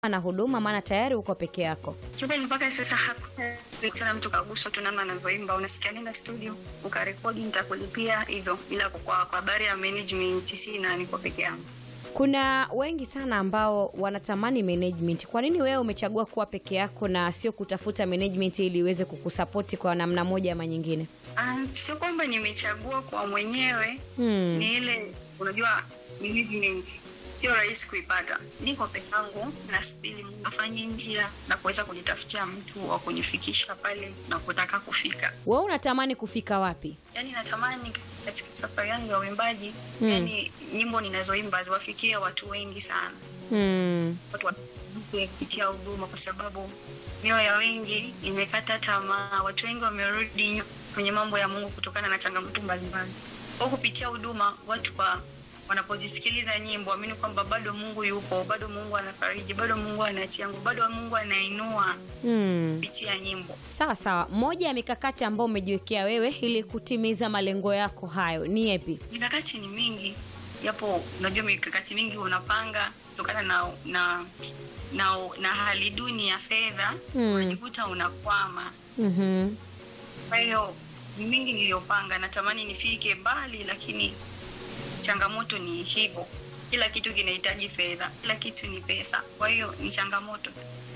na huduma, maana tayari uko peke yako. Kiukweli mpaka sasa hakuna mtu kaguswa tu namna anavyoimba, unasikia nenda studio ukarekodi, nitakulipia hivyo, ila kwa kwa habari ya management sina, niko peke yangu. Kuna wengi sana ambao wanatamani management. Kwa nini wewe umechagua kuwa peke yako na sio kutafuta management ili iweze kukusapoti kwa namna moja ama nyingine? Ah, sio kwamba nimechagua kwa mwenyewe Hmm. ni ile unajua management sio rahisi kuipata. Niko peke yangu, nasubiri Mungu afanye njia na kuweza kujitafutia mtu wa kunifikisha pale na kutaka kufika. Wewe unatamani kufika wapi? Yani natamani katika safari yangu ya uimbaji Mm. yani nyimbo ninazoimba ziwafikie watu wengi sana, Hmm. watu wabuke kupitia huduma, kwa sababu mioyo ya wengi imekata tamaa. Watu wengi wamerudi nyu- kwenye mambo ya Mungu kutokana na changamoto mbalimbali. Kwa kupitia huduma, watu wa wanapozisikiliza nyimbo amini kwamba bado Mungu yupo, bado Mungu anafariji, bado Mungu anatia nguvu, bado Mungu anainua Hmm. kupitia nyimbo. Sawa sawa. Moja ya mikakati ambayo umejiwekea wewe ili kutimiza malengo yako hayo ni yapi? Mikakati ni mingi, japo unajua mikakati mingi unapanga kutokana na na na, na hali duni ya fedha Mm. unajikuta unakwama. Mhm. Kwa hiyo ni mingi niliyopanga, natamani nifike mbali, lakini changamoto ni hivyo. Kila kitu kinahitaji fedha, kila kitu ni pesa, kwa hiyo ni changamoto.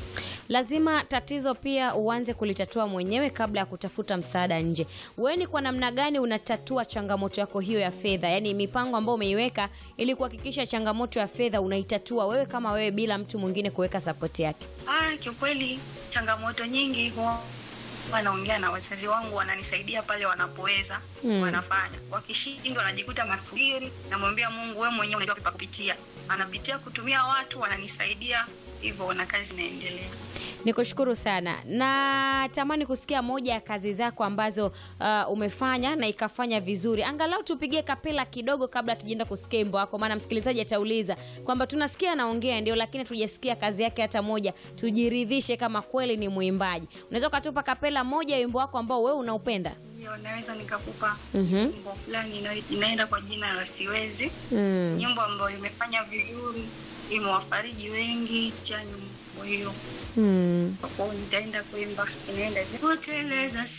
Lazima tatizo pia uanze kulitatua mwenyewe kabla ya kutafuta msaada nje. Wewe ni kwa namna gani unatatua changamoto yako hiyo ya fedha? Yaani mipango ambayo umeiweka ili kuhakikisha changamoto ya fedha unaitatua wewe kama wewe bila mtu mwingine kuweka sapoti yake. Ah, kiukweli changamoto nyingi huwa wanaongea na wazazi wangu, wananisaidia pale wanapoweza Mm. wanafanya. Wakishindwa wanajikuta nasubiri, namwambia Mungu, wewe mwenyewe unajua pa kupitia. Anapitia kutumia watu, wananisaidia hivyo, na kazi inaendelea. Nikushukuru sana. Natamani kusikia moja ya kazi zako ambazo uh, umefanya na ikafanya vizuri. Angalau tupigie kapela kidogo kabla tujaenda kusikia wimbo wako, maana msikilizaji atauliza kwamba tunasikia anaongea ndio, lakini tujasikia kazi yake hata moja, tujiridhishe kama kweli ni mwimbaji. Unaweza ukatupa kapela moja ya wimbo wako ambao wewe unaupenda? Ndio naweza nikakupa Mhm. nyimbo fulani ina- inaenda kwa jina la Siwezi, Mm. nyimbo ambayo imefanya vizuri, imewafariji wengi cha nyimbo hiyo. Mm. Kwa hiyo nitaenda kuimba, inaenda hivi. Kuteleza